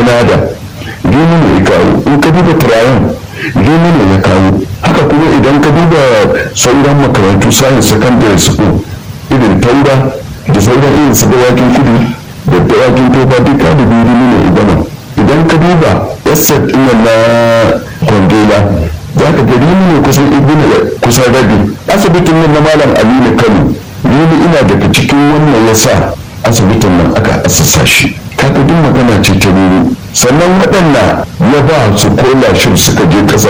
granada gini ne ya kawo in ka duba turayen gini ne ya kawo haka kuma idan ka duba sauran makarantu science secondary school irin taura da sauran irin su dawakin kudu da dawakin tofa duka da gini ne idama idan ka duba estate ɗin na kwangila za ka gari ne kusan ibina kusan rabi asibitin nan na malam aminu kano ni ina daga cikin wannan ya sa asibitin nan aka asasa shi kaga duk magana ce ta nuni sannan waɗanda ya ba su kola shi suka je ƙasa